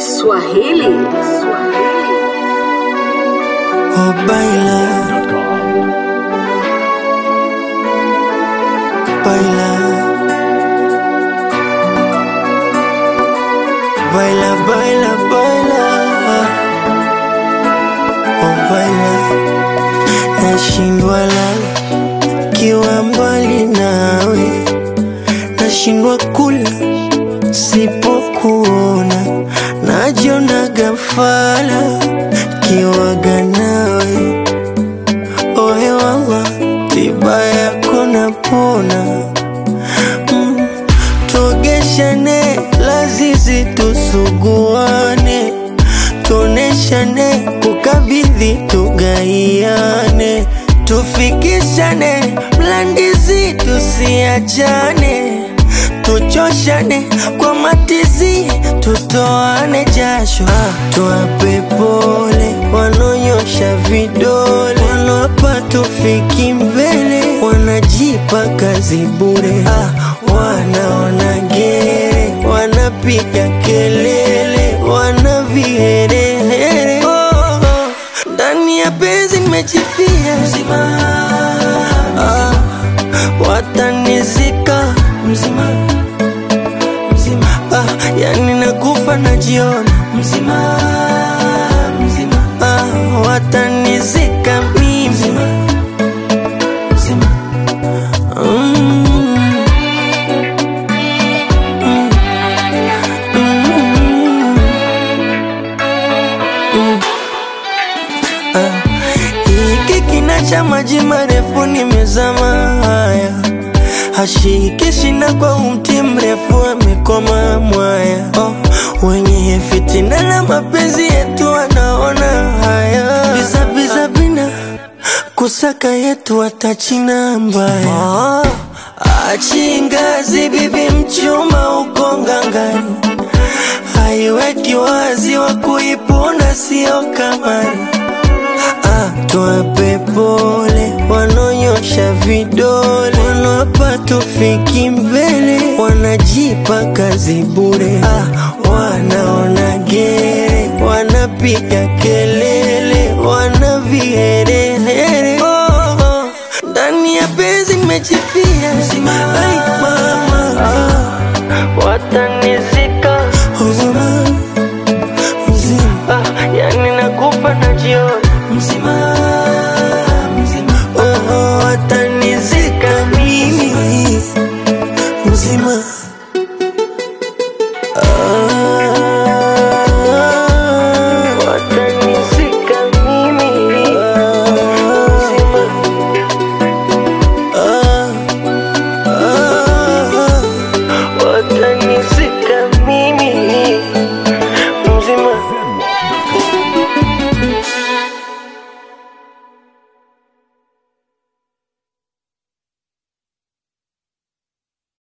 Swahili. Oh, baila, baila, baila, baila, baila, oh, baila, nashindwa lala kiwa mbali nawe, nashindwa kula sipokuona, najiona gafala kiwaga nawe ohe wala tiba yako napona mm. tuogeshane lazizi tusuguane tuoneshane kukabidhi tugaiane tufikishane mlandizi tusiachane tuchoshane kwa matizi tutoane jasho ah, tuwape pole wanonyosha vidole wanapa tufiki mbele wanajipa kazi bure ah, wanaona gere wanapiga kelele wana viherehere oh, oh. ndani ya penzi nimechifia mzima ah, watanizika mzima mzima ah, yani nakufa najiona mzima mzima ah, watanizika mimi mzima mzima mm. Mm. Mm. Mm. Ah, hiki kina cha maji marefu nimezama haya hashiki shina kwa umti mrefu amekoma mwaya oh, wenye fitina na mapenzi yetu wanaona haya biza biza bina kusaka yetu watachina mbaya oh, achingazi bibi mchuma uko ngangani haiweki wazi wa kuipunda sio kamari ah, tuwape pole wanonyosha vidole wanapa tufiki mbele wanajipa kazi bure ah, wanaona gere wanapiga kelele wana viherehere oh, oh. ndani ya penzi nimechifia Ai, mama ah, watani